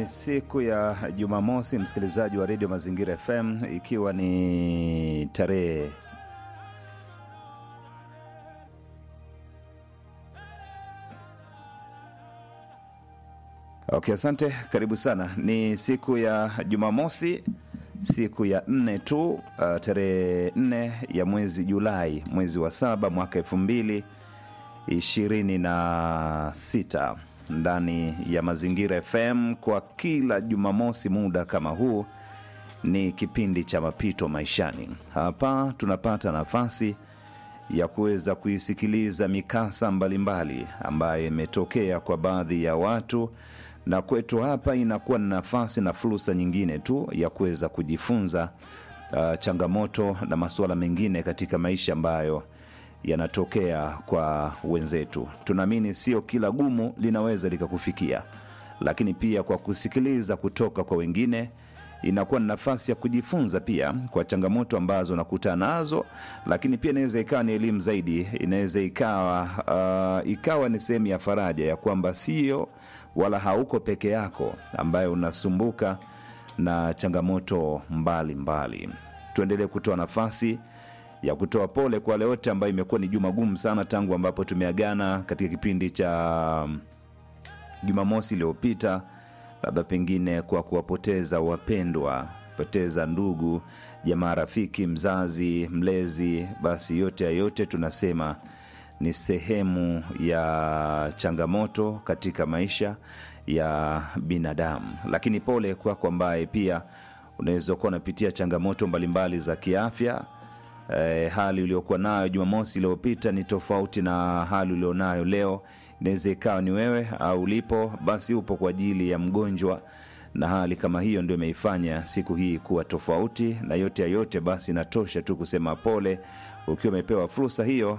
Ni siku ya Jumamosi, msikilizaji wa redio Mazingira FM, ikiwa ni tarehe Okay, asante. Karibu sana. Ni siku ya Jumamosi, siku ya nne tu, uh, tarehe nne ya mwezi Julai, mwezi wa saba mwaka elfu mbili ishirini na sita ndani ya Mazingira FM. Kwa kila Jumamosi muda kama huu ni kipindi cha mapito maishani. Hapa tunapata nafasi ya kuweza kuisikiliza mikasa mbalimbali ambayo imetokea kwa baadhi ya watu na kwetu hapa inakuwa ni nafasi na fursa nyingine tu ya kuweza kujifunza uh, changamoto na masuala mengine katika maisha ambayo yanatokea kwa wenzetu. Tunaamini sio kila gumu linaweza likakufikia, lakini pia kwa kusikiliza kutoka kwa wengine inakuwa ni nafasi ya kujifunza pia kwa changamoto ambazo nakutana nazo, lakini pia inaweza ikawa ni elimu zaidi, inaweza ikawa uh, ikawa ni sehemu ya faraja ya kwamba sio wala hauko peke yako ambaye unasumbuka na changamoto mbalimbali. Tuendelee kutoa nafasi ya kutoa pole kwa wale wote ambayo imekuwa ni juma gumu sana tangu ambapo tumeagana katika kipindi cha Jumamosi iliyopita, labda pengine kwa kuwapoteza wapendwa, poteza ndugu, jamaa, rafiki, mzazi, mlezi. Basi yote ya yote tunasema ni sehemu ya changamoto katika maisha ya binadamu, lakini pole kwako ambaye pia unaweza kuwa unapitia changamoto mbalimbali za kiafya. E, hali uliokuwa nayo Jumamosi iliyopita ni tofauti na hali ulionayo leo. Inaweza ikawa ni wewe au ulipo, basi upo kwa ajili ya mgonjwa, na hali kama hiyo ndio imeifanya siku hii kuwa tofauti. Na yote ya yote, basi natosha tu kusema pole ukiwa umepewa fursa hiyo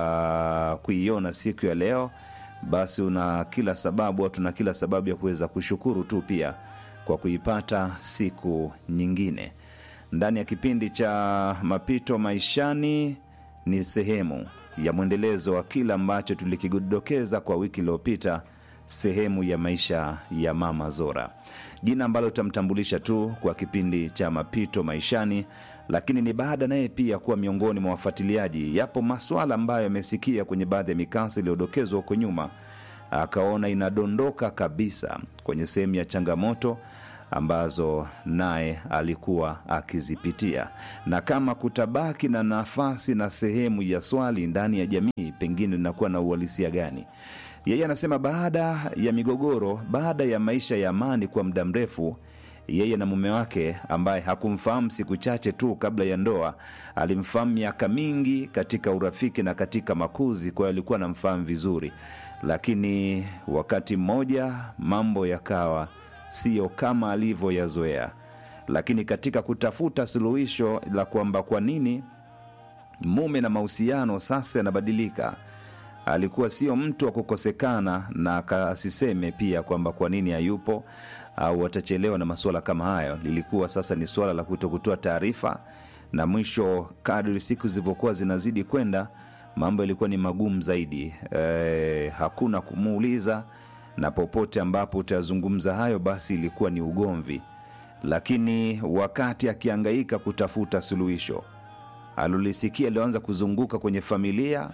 ya kuiona siku ya leo, basi una kila sababu au tuna kila sababu ya kuweza kushukuru tu pia kwa kuipata siku nyingine ndani ya kipindi cha mapito maishani. Ni sehemu ya mwendelezo wa kile ambacho tulikidokeza kwa wiki iliyopita, sehemu ya maisha ya Mama Zora, jina ambalo tutamtambulisha tu kwa kipindi cha mapito maishani, lakini ni baada naye pia kuwa miongoni mwa wafuatiliaji. Yapo maswala ambayo amesikia kwenye baadhi ya mikasa iliyodokezwa huko nyuma, akaona inadondoka kabisa kwenye sehemu ya changamoto ambazo naye alikuwa akizipitia, na kama kutabaki na nafasi na sehemu ya swali ndani ya jamii, pengine linakuwa na uhalisia gani? Yeye anasema baada ya migogoro, baada ya maisha ya amani kwa muda mrefu, yeye na mume wake ambaye hakumfahamu siku chache tu kabla ya ndoa, alimfahamu miaka mingi katika urafiki na katika makuzi, kwa hiyo alikuwa anamfahamu vizuri, lakini wakati mmoja mambo yakawa siyo kama alivyoyazoea. Lakini katika kutafuta suluhisho la kwamba kwa nini mume na mahusiano sasa yanabadilika, alikuwa sio mtu wa kukosekana, na asiseme pia kwamba kwa nini hayupo au atachelewa na masuala kama hayo. Lilikuwa sasa ni suala la kutokutoa taarifa, na mwisho, kadri siku zilivyokuwa zinazidi kwenda, mambo yalikuwa ni magumu zaidi. E, hakuna kumuuliza na popote ambapo utazungumza hayo basi ilikuwa ni ugomvi. Lakini wakati akiangaika kutafuta suluhisho, alilisikia alioanza kuzunguka kwenye familia,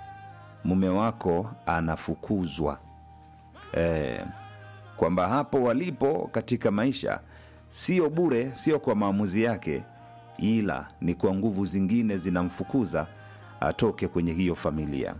mume wako anafukuzwa, e, kwamba hapo walipo katika maisha sio bure, sio kwa maamuzi yake, ila ni kwa nguvu zingine zinamfukuza atoke kwenye hiyo familia.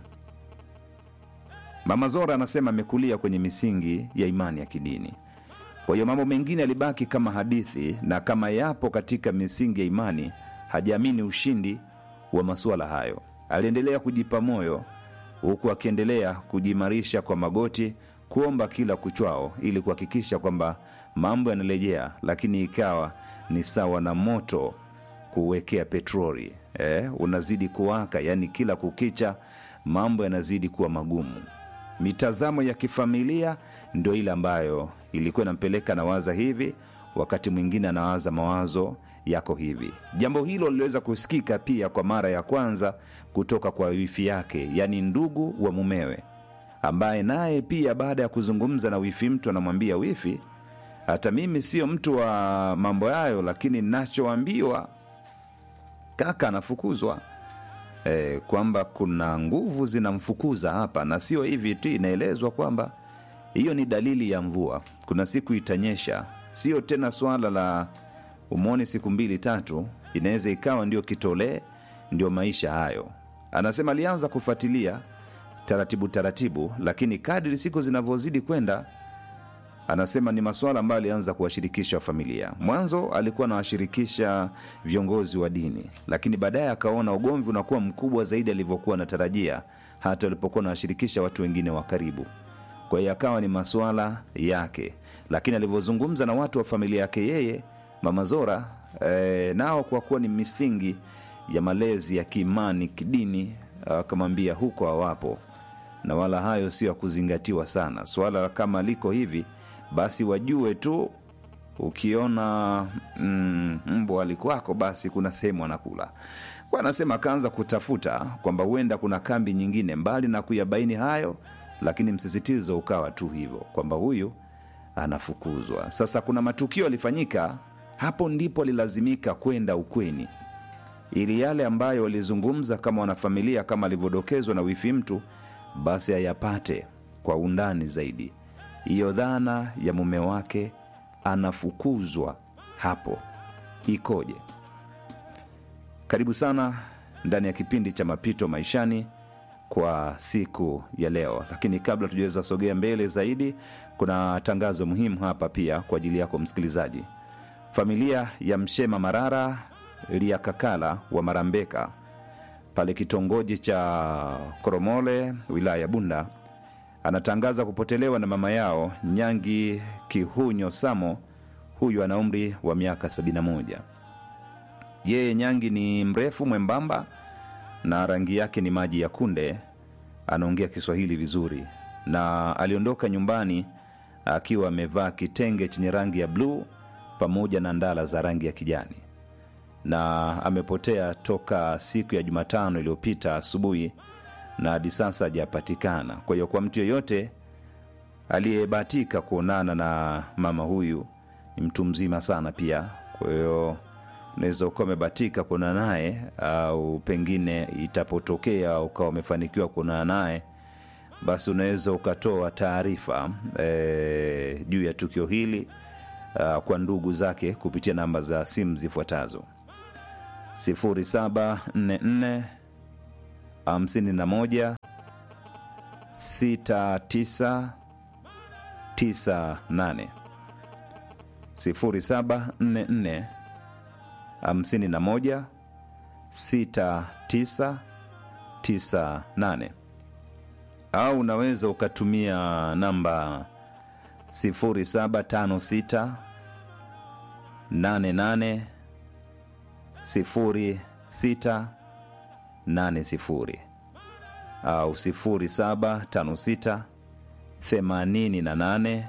Mama Zora anasema amekulia kwenye misingi ya imani ya kidini, kwa hiyo mambo mengine yalibaki kama hadithi, na kama yapo katika misingi ya imani, hajaamini ushindi wa masuala hayo. Aliendelea kujipa moyo, huku akiendelea kujiimarisha kwa magoti, kuomba kila kuchwao, ili kuhakikisha kwamba mambo yanarejea, lakini ikawa ni sawa na moto kuwekea petroli eh, unazidi kuwaka, yaani kila kukicha mambo yanazidi kuwa magumu. Mitazamo ya kifamilia ndio ile ambayo ilikuwa inampeleka nawaza hivi, wakati mwingine anawaza mawazo yako hivi. Jambo hilo liliweza kusikika pia kwa mara ya kwanza kutoka kwa wifi yake, yaani ndugu wa mumewe, ambaye naye pia baada ya kuzungumza na wifi mtu anamwambia wifi hata mimi sio mtu wa mambo yayo lakini nachoambiwa kaka anafukuzwa e, kwamba kuna nguvu zinamfukuza hapa na sio hivi tu inaelezwa kwamba hiyo ni dalili ya mvua kuna siku itanyesha sio tena swala la umwone siku mbili tatu inaweza ikawa ndio kitolee ndio maisha hayo anasema alianza kufuatilia taratibu taratibu lakini kadri siku zinavyozidi kwenda anasema ni masuala ambayo alianza kuwashirikisha familia mwanzo alikuwa anawashirikisha viongozi wa dini lakini baadaye akaona ugomvi unakuwa mkubwa zaidi alivyokuwa anatarajia hata alipokuwa anawashirikisha watu wengine wa karibu kwa hiyo akawa ni masuala yake lakini alivyozungumza na watu wa familia yake yeye mama zora e, nao kwa kuwa ni misingi ya malezi ya kiimani kidini akamwambia huko hawapo na wala hayo sio ya kuzingatiwa sana swala kama liko hivi basi wajue tu ukiona mm, mbwa alikwako basi kuna sehemu anakula kwa anasema akaanza kutafuta kwamba huenda kuna kambi nyingine mbali na kuyabaini hayo lakini msisitizo ukawa tu hivyo kwamba huyu anafukuzwa sasa kuna matukio yalifanyika hapo ndipo alilazimika kwenda ukweni ili yale ambayo walizungumza kama wanafamilia kama alivyodokezwa na wifi mtu basi ayapate kwa undani zaidi hiyo dhana ya mume wake anafukuzwa hapo ikoje karibu sana ndani ya kipindi cha mapito maishani kwa siku ya leo lakini kabla tujaweza sogea mbele zaidi kuna tangazo muhimu hapa pia kwa ajili yako msikilizaji familia ya mshema marara liakakala wa marambeka pale kitongoji cha koromole wilaya ya bunda anatangaza kupotelewa na mama yao nyangi kihunyo samo huyu ana umri wa miaka 71 yeye nyangi ni mrefu mwembamba na rangi yake ni maji ya kunde anaongea kiswahili vizuri na aliondoka nyumbani akiwa amevaa kitenge chenye rangi ya bluu pamoja na ndala za rangi ya kijani na amepotea toka siku ya jumatano iliyopita asubuhi na hadi sasa hajapatikana kwa hiyo kwa mtu yeyote aliyebahatika kuonana na mama huyu ni mtu mzima sana pia kwa hiyo unaweza ukawa umebahatika kuonana naye au pengine itapotokea ukawa umefanikiwa kuonana naye basi unaweza ukatoa taarifa e, juu ya tukio hili uh, kwa ndugu zake kupitia namba za simu zifuatazo 0744 51 6998 0744 51 6998 au unaweza ukatumia namba 0756 88 06 80 au 0756 88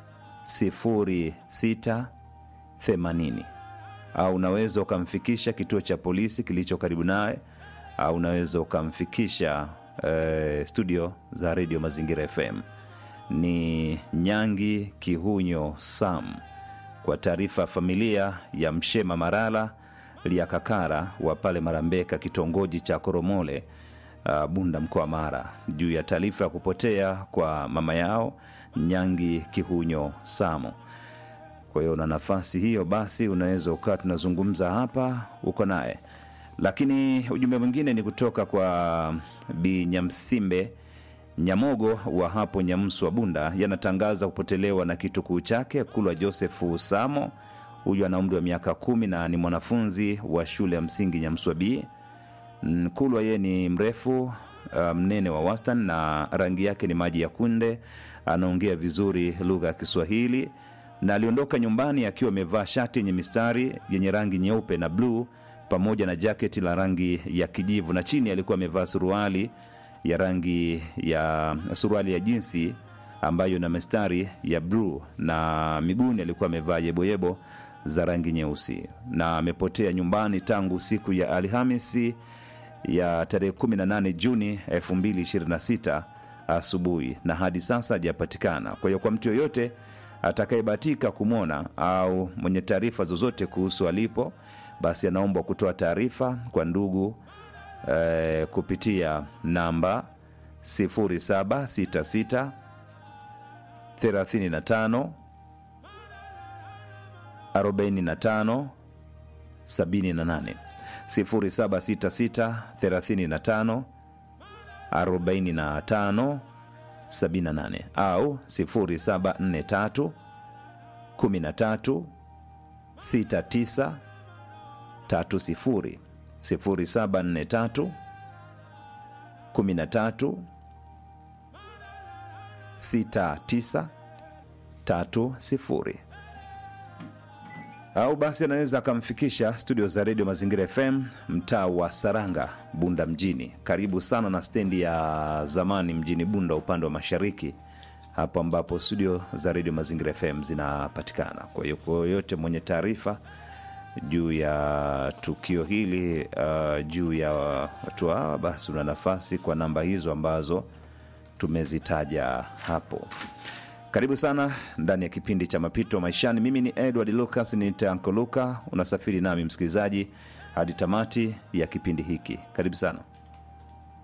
06 80 au unaweza ukamfikisha kituo cha polisi kilicho karibu naye au unaweza ukamfikisha eh, studio za redio mazingira fm ni nyangi kihunyo sam kwa taarifa familia ya mshema marala liakakara wa pale marambeka kitongoji cha koromole uh, bunda mkoa mara juu ya taarifa ya kupotea kwa mama yao nyangi kihunyo samo kwa hiyo na nafasi hiyo basi unaweza ukawa tunazungumza hapa uko naye lakini ujumbe mwingine ni kutoka kwa bi nyamsimbe nyamogo wa hapo nyamsu wa bunda yanatangaza kupotelewa na kitukuu chake kulwa josefu samo huyu ana umri wa miaka kumi na ni mwanafunzi wa shule ya msingi nyamswa b kulwa yeye ni mrefu uh, mnene wa wastan na rangi yake ni maji ya kunde anaongea vizuri lugha ya kiswahili na aliondoka nyumbani akiwa amevaa shati yenye mistari yenye rangi nyeupe na bluu pamoja na jaketi la rangi ya kijivu na chini alikuwa amevaa suruali ya rangi ya suruali ya jinsi ambayo na mistari ya bluu na miguuni alikuwa amevaa yeboyebo za rangi nyeusi na amepotea nyumbani tangu siku ya alhamisi ya tarehe 18 juni 2026 asubuhi na hadi sasa hajapatikana kwa hiyo kwa mtu yoyote atakayebahatika kumwona au mwenye taarifa zozote kuhusu alipo, basi anaombwa kutoa taarifa kwa ndugu eh, kupitia namba 0766 35 45 78 0766 35 45 78 au 0743 13 69 30 0743 13 69 30 au basi anaweza akamfikisha studio za redio Mazingira FM mtaa wa Saranga, Bunda mjini, karibu sana na stendi ya zamani mjini Bunda, upande wa mashariki, hapo ambapo studio za redio Mazingira FM zinapatikana. Kwa hiyo kwa yoyote mwenye taarifa juu ya tukio hili uh, juu ya watu hawa, basi una nafasi kwa namba hizo ambazo tumezitaja hapo. Karibu sana ndani ya kipindi cha Mapito Maishani. Mimi ni Edward Lucas, ni Tanko Luka. Unasafiri nami msikilizaji hadi tamati ya kipindi hiki. Karibu sana.